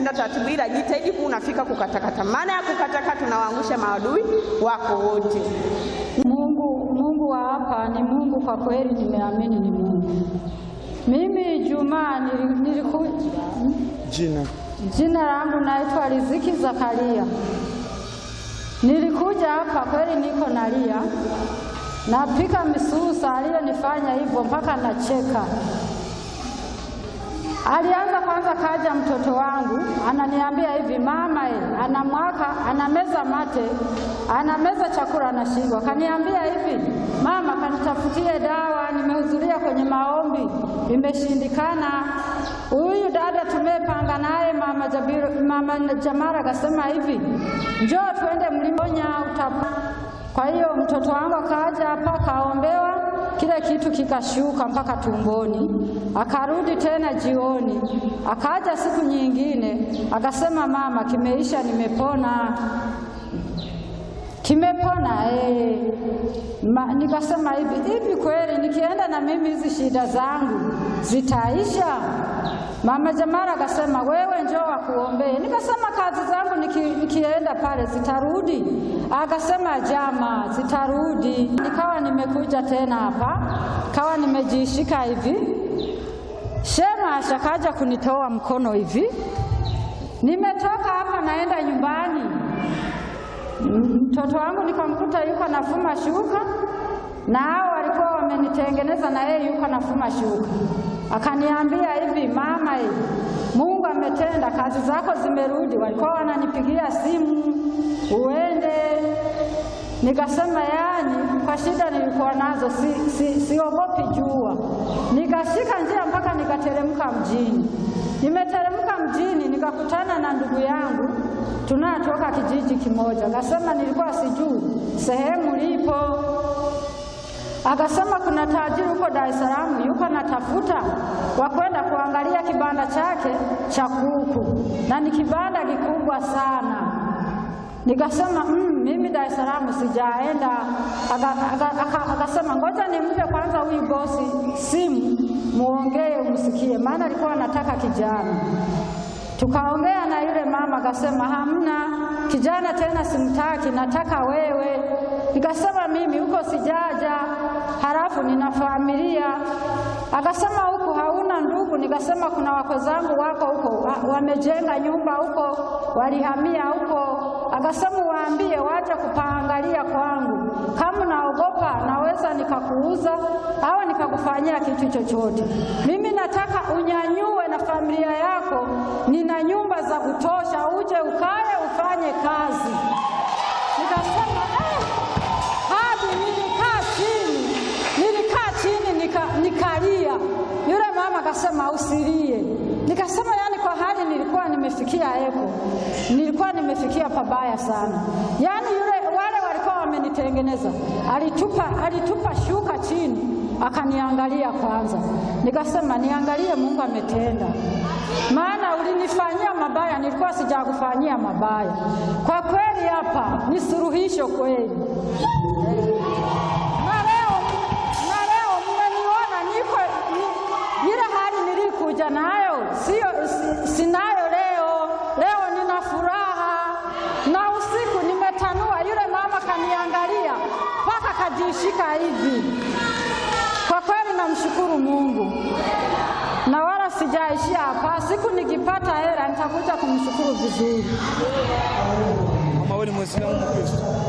kushinda taratibu, ila jitahidi kuwa unafika kukatakata. Maana ya kukatakata, tunawaangusha maadui wako wote. Mungu, Mungu wa hapa ni Mungu kwa kweli, nimeamini ni Mungu. Mimi Ijumaa nili- niliku Jina jina langu naitwa Riziki Zakaria. Nilikuja hapa kweli, niko nalia, napika misusa, aliyonifanya hivyo mpaka nacheka. Alianza kwanza, kaja mtoto wangu ananiambia hivi, mama e, anamwaka anameza mate, anameza chakula anashindwa. Kaniambia hivi, mama, kanitafutie dawa, nimehudhuria kwenye maombi imeshindikana. Huyu dada tumepanga naye mama, Jabiru, mama Jamara akasema hivi, njoo tuende mlimonya utapa. Kwa hiyo mtoto wangu akaja hapa kaombewa kile kitu kikashuka mpaka tumboni, akarudi tena jioni, akaja siku nyingine akasema, mama, kimeisha, nimepona, kimepona eh. Ma, nikasema hivi hivi, kweli nikienda na mimi hizi shida zangu zitaisha? Mama Jamara akasema wewe njoo wakuombee. Nikasema kazi zangu niki, nikienda pale zitarudi? Akasema jama, zitarudi. Nikawa nimekuja tena hapa, kawa nimejishika hivi, shema ashakaja kunitoa mkono hivi, nimetoka hapa naenda nyumbani mtoto wangu nikamkuta yuko nafuma shuka, na hao walikuwa wamenitengeneza, na yeye yuko nafuma shuka. Akaniambia hivi, mama, hivi Mungu ametenda, kazi zako zimerudi. Walikuwa wananipigia simu uende. Nikasema yani, kwa shida nilikuwa nazo si, si, siogopi jua. Nikashika njia mpaka nikateremka mjini. Nimeteremka mjini nikakutana na ndugu yangu tunatoka kijiji kimoja. Akasema nilikuwa sijui sehemu lipo, akasema kuna tajiri huko Dar es Salaam yuko natafuta wa kwenda kuangalia kibanda chake cha kuku, na ni kibanda kikubwa sana. Nikasema mm, mimi Dar es Salaam sijaenda. Aka- aka- aka- Akasema ngoja nimpe kwanza huyu bosi simu, muongee umsikie, maana alikuwa anataka kijana. Tukaongea na yule mama, akasema hamna kijana tena, simtaki, nataka wewe. Nikasema mimi huko sijaja, halafu nina familia. Akasema huku hauna ndugu? Nikasema kuna wako zangu wako huko, wa- wamejenga nyumba huko, walihamia huko. Akasema waambie waje kupaangalia kwangu, kama naogopa naweza nikakuuza au nikakufanyia kitu chochote. Mimi nataka unyanyue na familia yako, nina nyumba za kutosha, uje ukae ufanye kazi. Nikasema eh, hadi nilikaa chini, nilikaa chini nika, nikalia. Yule mama akasema usilie. Nikasema yani, kwa hali nilikuwa nimefikia eko, nilikuwa nimefikia pabaya sana. Yani yule wale walikuwa wamenitengeneza, alitupa, alitupa shuka chini akaniangalia kwanza, nikasema niangalie, Mungu ametenda, maana ulinifanyia mabaya, nilikuwa sijakufanyia mabaya. Kwa kweli hapa ni suluhisho kweli. Na leo na leo mmeniona niko ni- ile hali nilikuja nayo sio si, sinayo leo. Leo nina furaha na usiku nimetanua, yule mama kaniangalia mpaka kajishika hivi. Kwa kweli namshukuru Mungu na wala sijaishia hapa. Siku nikipata hela nitakuja kumshukuru vizuri. mama, wewe ni Mwislamu Mkristo?